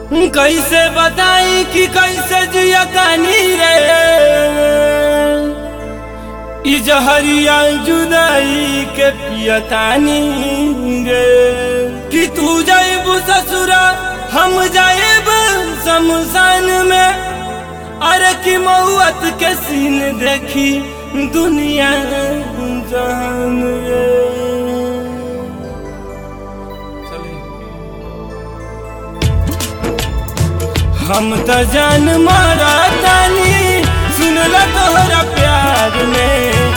कैसे बताई कि कैसे जिया तानी रे ई जहरिया जुदाई के पियतानी रे कि तू जाइबू ससुरा हम जाइब शमशान में अरे कि मौत के सीन देखी दुनिया जहान रे हम त जान मारा तानी सुनला तोहरा प्यार में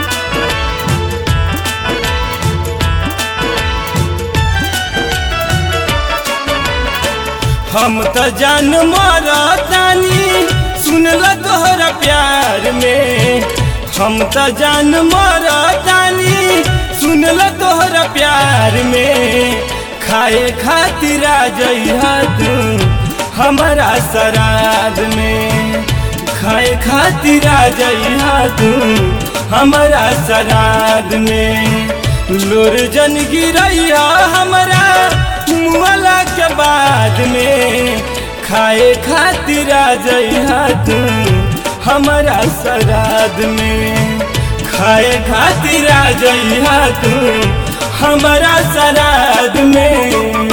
हम त जान मारा तानी सुनला तोहरा प्यार में हम त जान मारा तानी सुनला तोहरा प्यार में खाए खातिर आ जइहा तू हमारा सराद में खाए खातिर आ जइहा तू हमारा सराद में लोर जन गिरैया हमारा मुआला के बाद में खाए खातिर आ जइहा तू हमारा सराद में खाए खातिर आ जइहा तू हमारा सराद में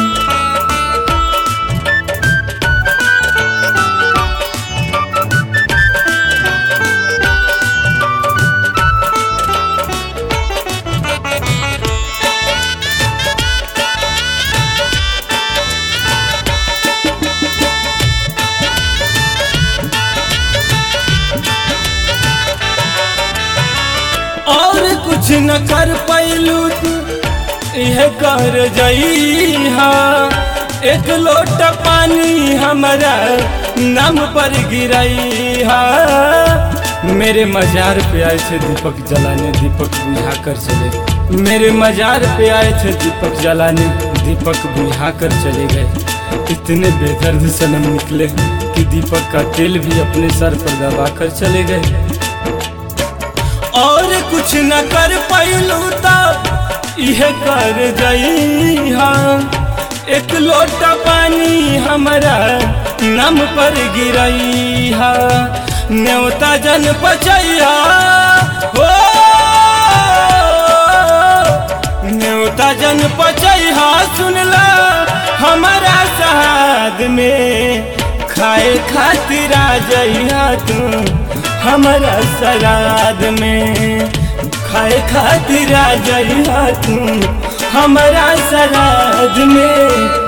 और कुछ न कर पैलू तू यह कर जइहा एक लोटा पानी हमारा नाम पर गिरैहा मेरे मजार पे आए थे दीपक जलाने दीपक बुझा कर चले मेरे मजार पे आए थे दीपक जलाने दीपक बुझा कर चले गए इतने बेदर्द सनम निकले कि दीपक का तेल भी अपने सर पर दबा कर चले गए और कुछ न कर पैलू तो यह कर जइहा एक लोटा पानी हमारा नम पर गिरैहा न्योता जन पचैहा हो न्योता जन पचैहा सुनला हमारा सहाद में खाए खातिर आ जइहा तू हमारा सराद में खाए खातिर आ जइहा तू हमारा सराद में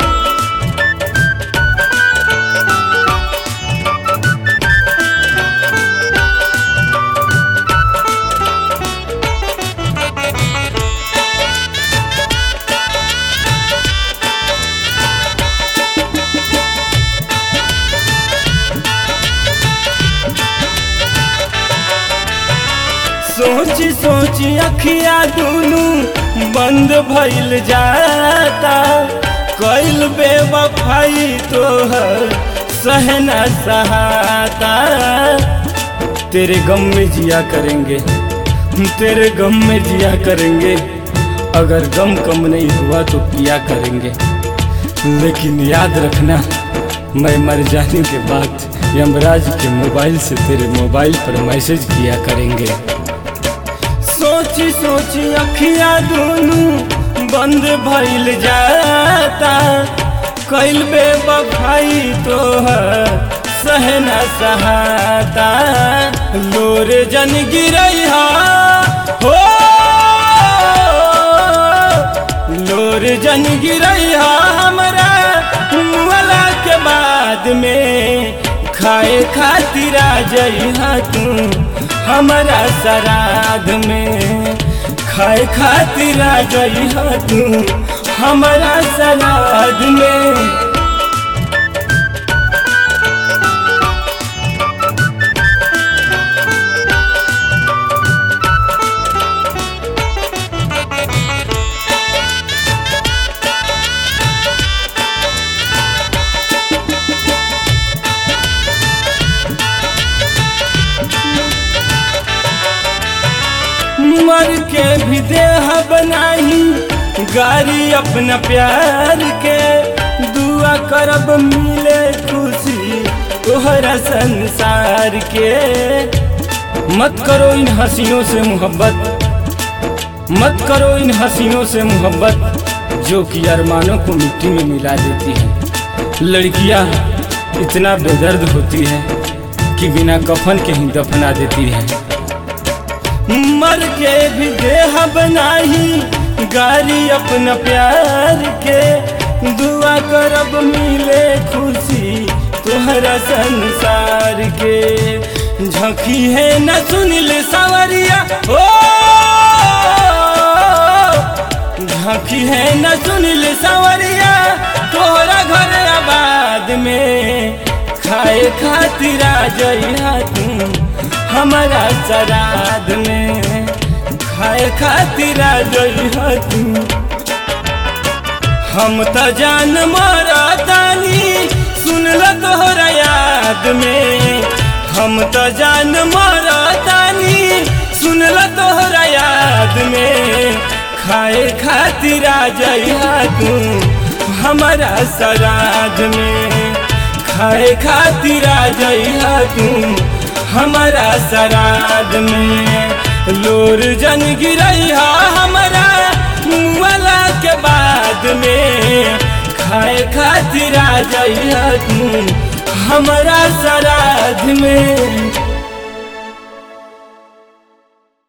सोची सोची अखिया दुनू बंद भइल जाता कैल बेवफाई तोहर सहना सहाता तेरे गम में जिया करेंगे तेरे गम में जिया करेंगे अगर गम कम नहीं हुआ तो पिया करेंगे लेकिन याद रखना मैं मर जाने के बाद यमराज के मोबाइल से तेरे मोबाइल पर मैसेज किया करेंगे सोची सोची अखिया दोनों बंद भइल जाता कैल बेवफाई तो सहना सहाता लोर जन गिरैहा हो लोर जन गिरैहा हमरा मुआला के बाद में खाए खातिर आ जइहा तू हमारा सराध में खाए खातिर आ जइहा तू हमारा सराध में मर के भी देह बनाई गारी अपना प्यार के दुआ कर करब मिले खुशी तोहरा संसार के मत करो इन हंसियों से मोहब्बत मत करो इन हंसियों से मोहब्बत जो कि अरमानों को मिट्टी में मिला देती है लड़कियां इतना बेदर्द होती है कि बिना कफन के ही दफना देती है मर के भी देह बनाही गारी अपना प्यार के दुआ करब मिले खुशी तोहरा संसार के झकी है न सुनिल सवरिया ओ झकी है न सुनिल सवरिया तोहरा घर आबाद में खाए खातिर आ जइहा तू हमारा सराद में खाए खातिर आ जइहा तू हम त जान मरतानी सुनल तोहरा याद में हम त जान मरतानी सुनल तोहरा याद में खाए खातिर आ जइहा तू हमारा सराध में खाए खातिर आ जइहा तू हमारा सराध में लोर जन गिरैहा हमारा मुआला के बाद में खाए खातिर आ जइहा तू हमारा सराध में